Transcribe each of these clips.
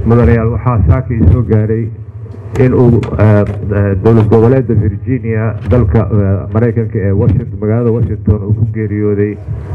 mudanayaal waxaa saaka ii soo gaaray in uu dowlad goboleedda virginia dalka maraykanka ee washington magaalada washington uu ku geeriyooday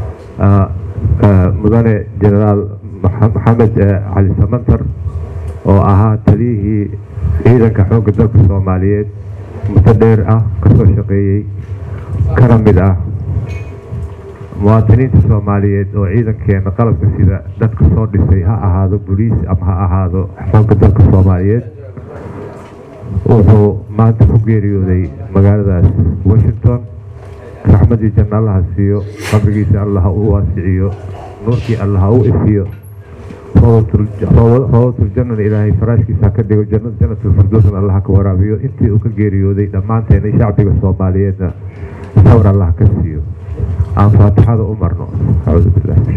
mudane genaraal maxamed cali samantar oo ahaa taliyihii ciidanka xoogga dalka soomaaliyeed muddo dheer ah kasoo shaqeeyey kana mid ah muwaadiniinta soomaaliyeed oo ciidankeena qalabka sida dadka soo dhisay ha ahaado boliis ama ha ahaado xoogga dalka soomaaliyeed wuxuu maanta ku geeriyooday magaaladaas washington raxmadii janna allaha siiyo qabrigiisa allaha u waasiciyo nuurkii allaha u ifiyo roobatuljannana ilaahay faraashkiisa ka dhigo janatulfirdowsna allaha ka waraabiyo intii uu ka geeriyooday dhammaanteena shacbiga soomaaliyeedna sawr allaha ka siiyo aan faatixada u marno acuudu billahi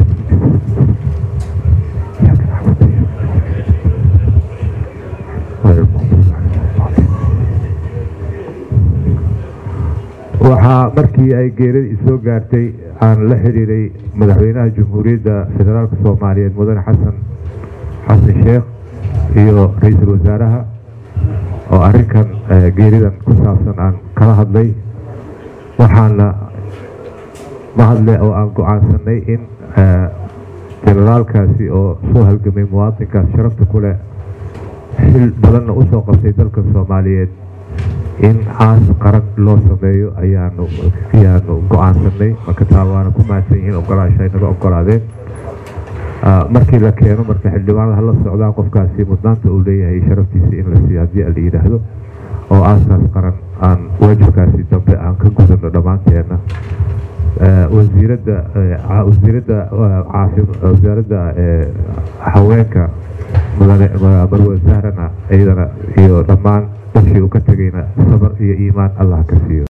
waxaa markii ay geerida isoo gaartay aan la xiriiray madaxweynaha jamhuuriyadda federaalka soomaaliyeed mudane xasan xasan sheekh iyo ra-iisul wasaaraha oo arrinkan geeridan ku saabsan aan kala hadlay waxaana mahadle oo aan go-aansanay in jenaraalkaasi oo soo halgamay muwaadinkaas sharafta ku leh xil badanna usoo qabtay dalka soomaaliyeed in caas qaran loo sameeyo ayaanu ayaanu go-aansanay marka taa waana ku mahadsan yihiin ogolaasha ay naga ogolaadeen markii la keeno marka xildhibaanada hala socdaan qofkaasi mudnaanta uu leeyahay sharaftiisa in la siiyo haddii la yidhaahdo oo aaskaas qaran aan waajibkaasi dambe aan ka gudano dhammaanteena wasiiradda wasiiradda wasaaradda haweenka mudane marwe sahrana iyadana iyo dhammaan dadkii uu ka tegayna sabar iyo iimaan allah ka siiyo